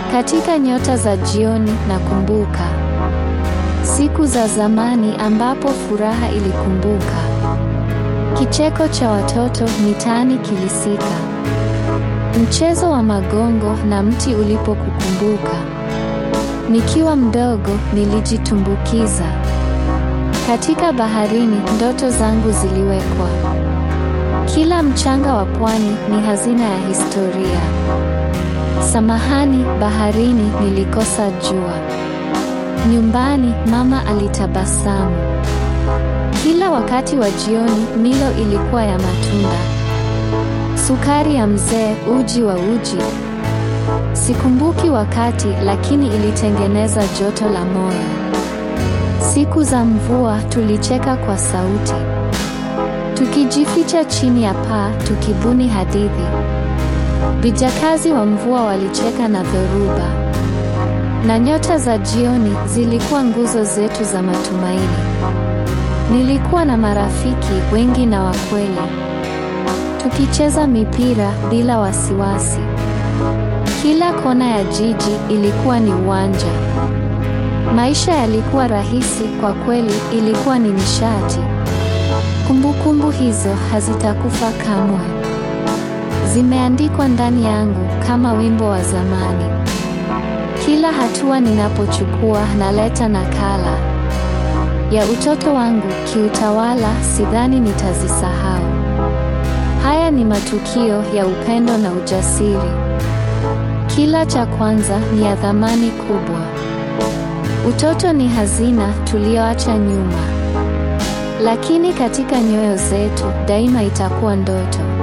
Katika nyota za jioni nakumbuka siku za zamani ambapo furaha ilikumbuka. Kicheko cha watoto mitaani kilisika. Mchezo wa magongo na mti ulipokukumbuka. Nikiwa mdogo nilijitumbukiza. Katika baharini ndoto zangu ziliwekwa. Kila mchanga wa pwani ni hazina ya historia. Samahani baharini, nilikosa jua. Nyumbani mama alitabasamu. Kila wakati wa jioni milo ilikuwa ya matunda, sukari ya mzee, uji wa uji. Sikumbuki wakati, lakini ilitengeneza joto la moyo. Siku za mvua tulicheka kwa sauti, tukijificha chini ya paa, tukibuni hadithi. Vijakazi wa mvua walicheka na dhoruba, na nyota za jioni zilikuwa nguzo zetu za matumaini. Nilikuwa na marafiki wengi na wa kweli, tukicheza mipira bila wasiwasi. Kila kona ya jiji ilikuwa ni uwanja. Maisha yalikuwa rahisi kwa kweli, ilikuwa ni nishati. Kumbukumbu hizo hazitakufa kamwe, zimeandikwa ndani yangu kama wimbo wa zamani. Kila hatua ninapochukua naleta nakala ya utoto wangu kiutawala, sidhani nitazisahau. Haya ni matukio ya upendo na ujasiri. Kila cha kwanza ni ya thamani kubwa. Utoto ni hazina tuliyoacha nyuma, lakini katika nyoyo zetu daima itakuwa ndoto.